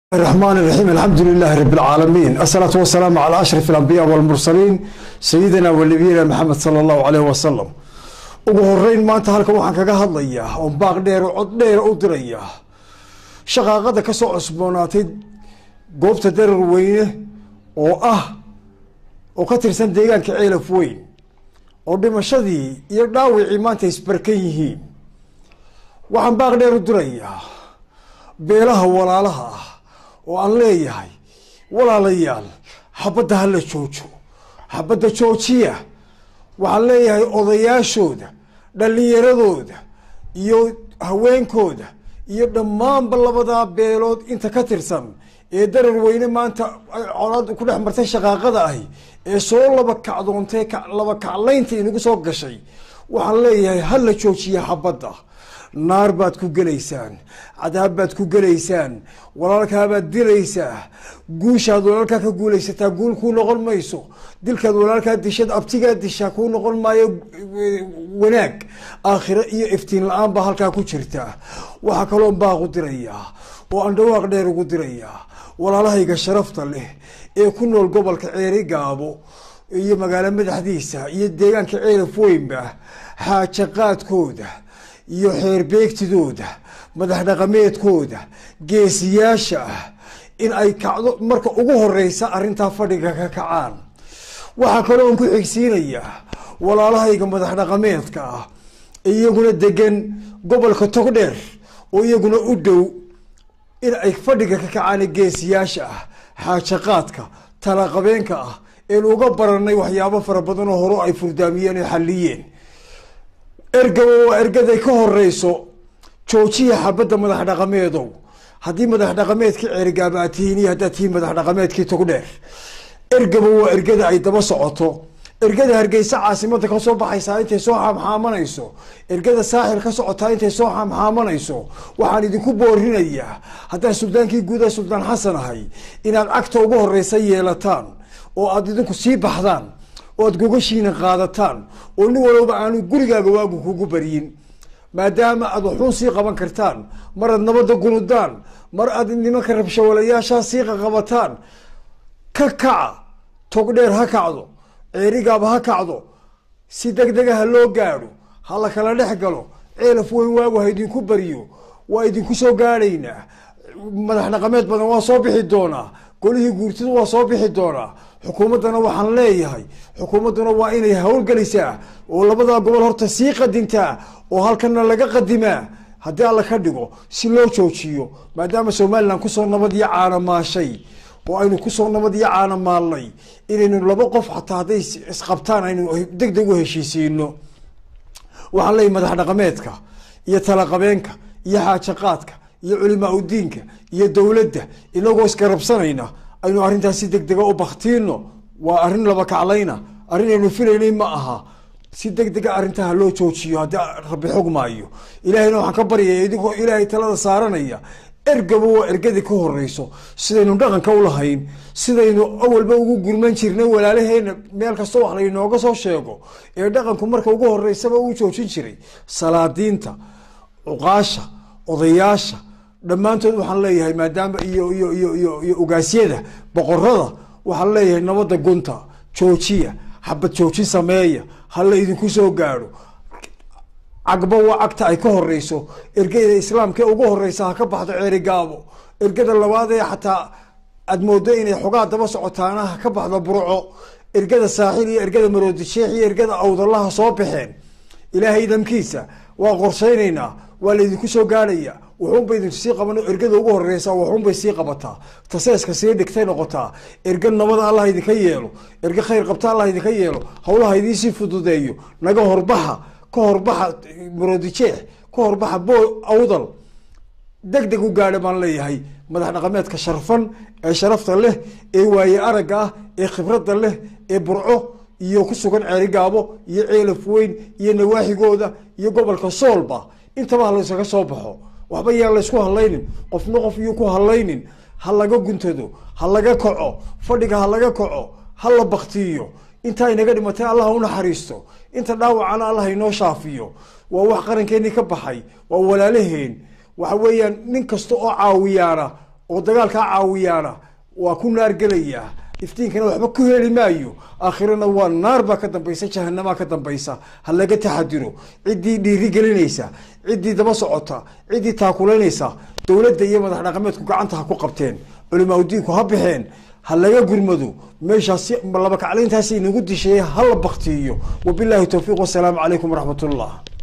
الرحمن الرحيم الحمد لله رب العالمين الصلاة والسلام على أشرف الأنبياء والمرسلين سيدنا ونبينا محمد صلى الله عليه وسلم ugu horeyn maanta halkan waxaan kaga hadlayaa oo baaq dheer oo cod dheer u diraya shaqaaqada ka soo cusboonaatay goobta darar weyne oo ah oo ka tirsan deegaanka ceelaf weyn oo dhimashadii iyo dhaawicii maanta isbarkan yihiin waxaan baaq dheer u dirayaa beelaha walaalaha ah oo aan leeyahay walaalayaal xabadda hala joojo xabadda joojiya waxaan leeyahay odayaashooda dhallinyaradooda iyo haweenkooda iyo dhammaanba labadaa beelood inta ka tirsan ee darar weyne maanta colaad ku dhex martay shaqaaqada ahi ee soo laba kacdoontay laba kaclaynta inagu soo gashay waxaan leeyahay hala joojiya xabadda naar baad ku gelaysaan cadaab baad ku gelaysaan walaalkaabaad dilaysaa guushaad walaalkaa ka guulaysataa guul kuu noqon mayso dilkaad walaalkaa dishad abtigaa dishaa kuu noqon maayo wanaag aakhiro iyo iftiin la-aan baa halkaa ku jirta waxaa kaloo baaq u dirayaa oo aan dhawaaq dheer ugu dirayaa walaalahayga sharafta leh ee ku nool gobolka ceeri gaabo iyo magaalo madaxdiisa iyo deegaanka ceelaf weynba xaaja qaadkooda iyo xeerbeegtidooda madax dhaqameedkooda geesiyaasha ah in ay kacdo marka ugu horeysa arrintaa fadhiga ka kacaan waxaa kaloo an ku xigsiinayaa walaalahayga madax dhaqameedka ah iyaguna degan gobolka togdheer oo iyaguna u dhow in ay fadhiga ka kacaan geesiyaasha ah xaajaqaadka talaqabeenka ah een uga baranay waxyaabo fara badan oo hore ay furdaamiyeen oo xalliyeen ergaba waa ergaday ka horeyso joojiya xabadda madax dhaqameedow haddii madax dhaqameedkii ceerigaaba aad tihiin iyo haddaad tihiin madax dhaqameedkii togdheer ergaba waa ergada ay daba socoto ergada hargeysa caasimada kasoo baxaysaa intay soo xaamxaamanayso ergada saaxil ka socotaa intay soo xaamxaamanayso waxaan idinku boorinayaa haddaan suldaankii guuda suldaan xasan ahay inaad cagta ugu horeysa yeelataan oo aad idinku sii baxdaan oo aad gogashiina qaadataan oo nin walowba aanu gurigaaga waagu kugu baryin maadaama aad waxuun sii qaban kartaan mar aad nabadda gunudaan mar aad nimanka rabshawalayaashaa sii qaqabataan ka kaca togdheer ha kacdo ceerigaaba ha kacdo si deg dega ha loo gaadho ha la kala dhex galo ceelaf weyn waagu ha idinku baryo waa idinku soo gaadhaynaa madax dhaqameed badan waa soo bixi doonaa golihii guurtidu waa soo bixi doonaa xukuumaddana waxaan leeyahay xukuumadduna waa inay howlgelisaa oo labadaa gobol horta sii qadintaa oo halkana laga qadimaa haddii alla ka dhigo si loo joojiyo maadaama somalilan kusoo nabad iyo caanamaashay oo aynu kusoo nabad iyo caanamaalnay inaynu laba qof xataa hadday isqabtaan aynu deg deg u heshiisiino waxaan leeyahy madax dhaqameedka iyo talaqabeenka iyo xaajaqaadka iyo culimaa udiinka iyo dowladda inagoo isgarabsanayna aynu arrintaas si deg dega u baktiino waa arrin laba kaclayna arrin aynu filaynay ma aha si deg dega arrintaha loo joojiyo haddii rabbi xog maayo ilahayna waxaan ka baryaya idinkoo ilaahay talada saaranaya ergaba waa ergadii ka horeyso sidaynu dhaqanka ulahayn sidaynu awalba ugu gurman jirnay walaalaheena meel kastoo wax laynooga soo sheego ee dhaqanku marka ugu horeysaba uu joojin jiray salaadiinta cuqaasha odayaasha dhammaantood waxaan leeyahay maadaama iyo iyo iyo iyo iyo ogaasyada boqorada waxaan leeyahay nabadda gunta joojiya xabad joojin sameeya hala idinku soo gaadho cagba waa cagta ay ka horeyso ergada islaamka ugu horeysa ha ka baxdo ceeri gaabo ergada labaad ee xataa aad moodo inay xogaa daba socotaana ha ka baxdo burco ergada saaxil iyo ergada maroodi sheekh iyo ergada awdalaha soo baxeen ilaahay idamkiisa waa qorshaynaynaa waa laydinku soo gaadhaya waxuunba idinku sii qaban ergada ugu horeysa waxuunbay sii qabataa taseeska sii dhigtay noqotaa erga nabada allah idinka yeelo erga khayr qabta allah idinka yeelo hawlaha idiinsii fududeeyo naga horbaxa ka horbaxa maroodijeex ka horbaxa bo awdal deg deg u gaadha baan leeyahay madax dhaqameedka sharfan ee sharafta leh ee waaye aragga ah ee khibradda leh ee burco iyo ku sugan ceerigaabo iyo ceelaf weyn iyo nawaaxigooda iyo gobolka soolba intaba ha laysaga soo baxo waxba yaan laysku hadlaynin qofna qof iyo ku hadlaynin ha laga guntado ha laga kaco fadhiga ha laga kaco ha la baktiyo intaa inaga dhimatay allah ha u naxariisto inta dhaawacana allah inoo shaafiyo waa wax qarankeenii ka baxay waa walaalaheen waxa weeyaan nin kasta oo caawiyaana oo dagaalkaa caawiyaana waa ku naar gelayaa iftiinkana waxba ku heli maayo aakhirana waa naar baa ka dambaysa jahanamaa ka dambaysa ha laga taxadiro ciddii dhiiri gelinaysa ciddii daba socota ciddii taakulaynaysa dowladda iyo madax dhaqameedku gacanta ha ku qabteen culimaa diinku ha baxeen ha laga gurmado meeshaasi laba kaclayntaasi inagu disheeye ha la baktiiyo wabilaahi towfiiq wasalaamu calaykum waraxmat ullah